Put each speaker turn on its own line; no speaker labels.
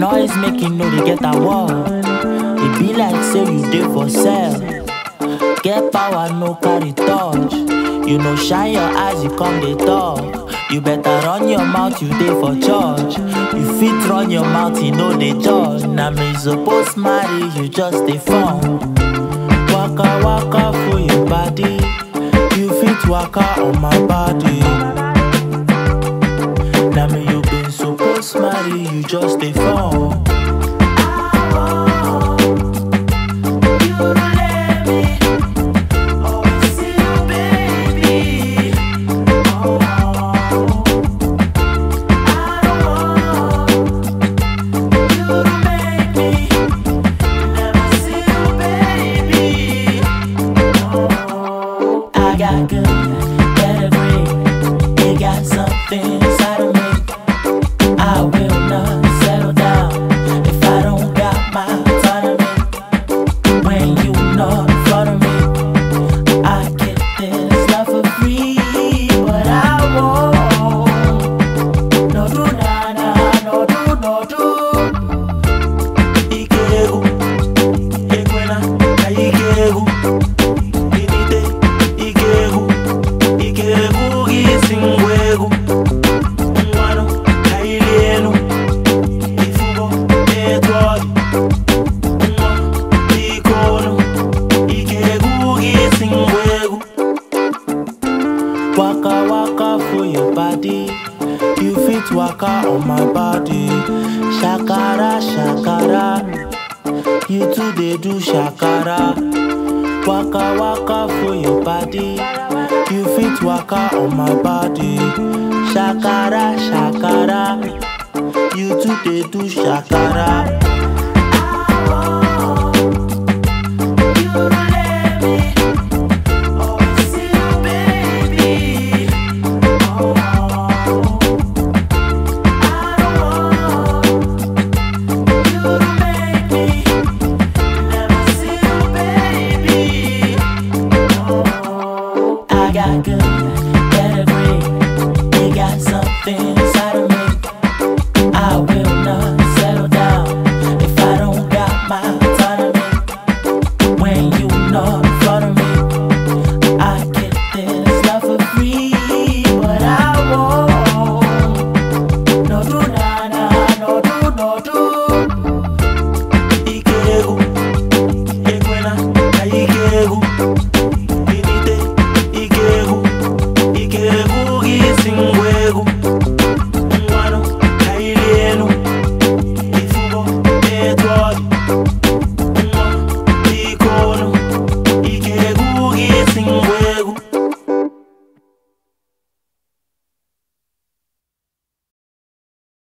noise making no dey get award. E be like say you dey for sale. Get power, no carry touch. You know, shine your eyes, you come dey talk. You better run your mouth, you dey for church. You fit run your mouth, you know dey judge. Na me suppose marry, you just dey fun. Waka waka for your body. You fit waka on my body. Na me you been suppose marry, you just dey fun. I got good pedigree. It got something inside of me. I will not settle down if I don't got my autonomy. When you not in front of me, I get this love for free, but I won't. No do na na, no do no do. Ike egwu, ekwela ka ike egwu. Inite ike egwu, ike egwu gị si ngwa egwu. Ngwanụ ka ịrị elu, ifugo etu ọ dị. Nwa biko olu, ike egwu gị si ngwa egwu. Waka waka for your body, you fit waka on my body. Shakara shakara, you too dey do shakara. Waka waka for your body, you fit waka on my body. Shakara shakara, you too dey do shakara.